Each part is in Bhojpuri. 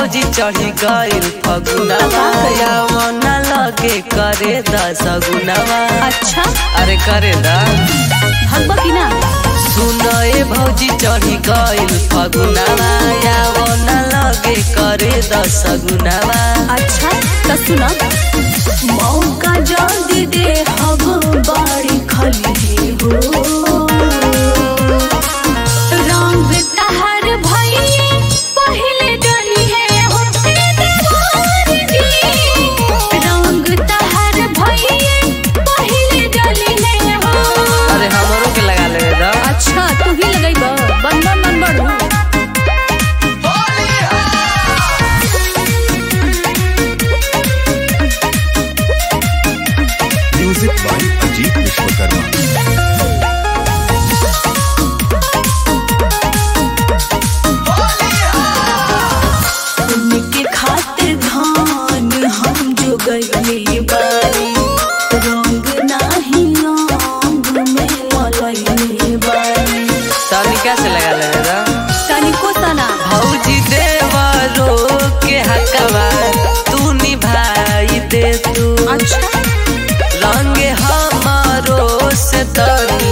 भौजी चढ़ी गइल फगुनवा यावना लगे करे दस गुनवा अच्छा अरे करे दा भगवा की ना सुन ए भौजी चढ़ी गइल फगुनवा यावना लगे करे दस गुनवा अच्छा तो सुना मौका जल्दी दे हब बाड़ी खली हो रंग तहर भइए पहले डली है हो तेरे जी रंग तहर भइए पहले डली है हो अरे हमरो के लगा ले दा अच्छा तू ही लगैबा बन बन बन बन म्यूजिक बाय अजीत विश्वकर्मा उनके खातिर धान हम जो गईले बारी रंग नाही रंग में मलैले बारी तनिका से लगा ले दा तनिको तना भौजी देवरो के हकवा तू निभाई दे तू अच्छा रंग हमारो से तनी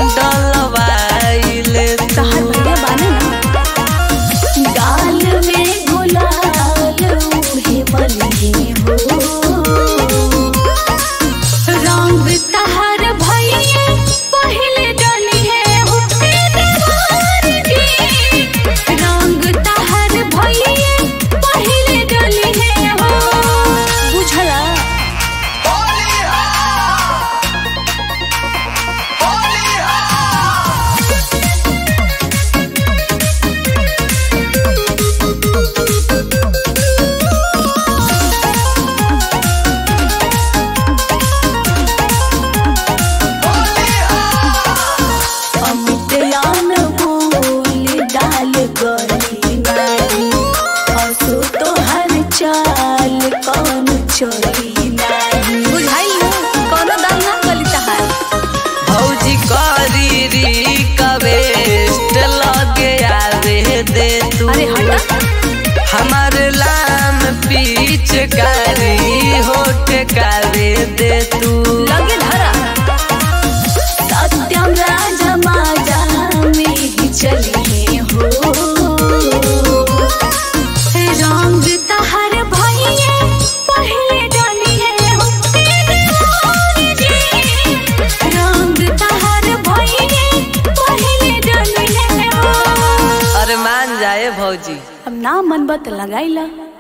डलवाई ले तू तहार भैया बाने ना गाल में गुलाल उहे बने हो रंग तहार भैया पहले डली है हो तेरे जी रंग तहार भैया पहले डली है हो बुझला अमितयान बोल डाल गली नारी हंसो तो हर चाल कौन चोरी नारी बुझाई कोनो दाल ना गली तहार भौजी करी री कवेस्ट लगे आवे दे तू अरे हटा हमार लाम पीछ कारी होठ कावे दे तू लगे धरा सत्यम राजा माजा में ही चली हो रंग तहर भैया पहले डाली है हो तेरे जी रंग तहर भैया पहले डाली है हो अरे मान जाए भौजी अब ना मन बत लगाइला